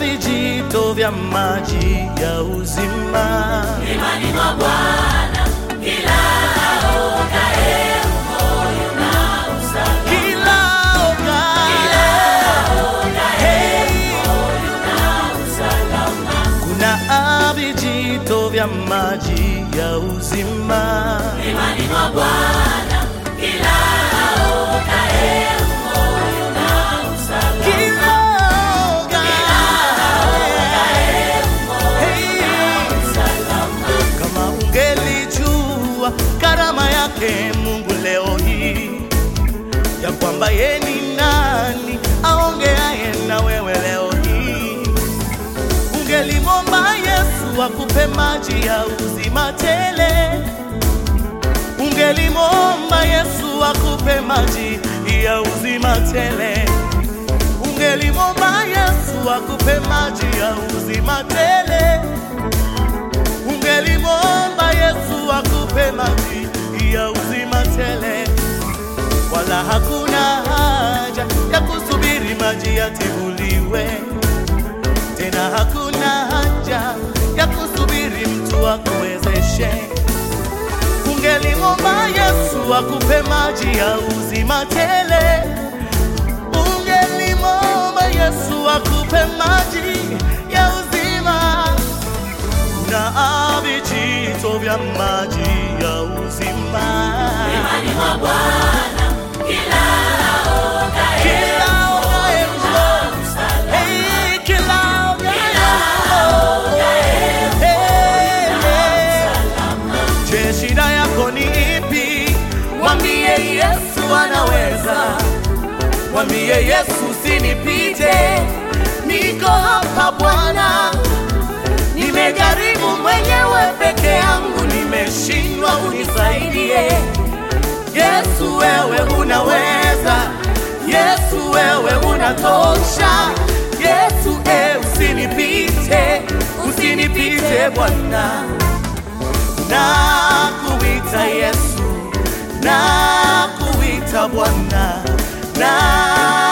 vijito vya maji ya uzima. Imani mwa Bwana kila aogae moyo na usalama. Kila oga, hey, kuna vijito vya maji ya uzima. Imani mwa Bwana kila aogae moyo na usalama. Kila oga, hey, kama ungelijua karama yake Mungu leo hii ya kwamba ye ni nani aongeaye na wewe leo hii, ungelimwomba Yesu akupe maji ya uzima tele, ungelimwomba Yesu akupe maji ya uzima tele, ungelimwomba Yesu akupe maji ya uzima tele ungelimwomba Yesu akupe maji ya uzima tele, wala hakuna haja ya kusubiri maji yatibuliwe tena, hakuna haja ya kusubiri mtu akuwezeshe. Ungelimwomba Yesu akupe maji ya uzima tele, ungelimwomba Yesu akupe maji ya uzima na vijito vya maji ya uzima. Imani mwa Bwana kila aogae Kila ogaye mlo, hey, kila ogaye mlo, hey, hey. Je, shida yako ni ipi? Mwambie Yesu anaweza. Mwambie Yesu usinipite, niko hapa Bwana. Nimejaribu mwenyewe peke yangu, nimeshindwa, unisaidie. Yesu wewe unaweza, Yesu wewe unatosha. Yesu e, usinipite, usinipite Bwana. Nakuita Yesu, nakuita Bwana, na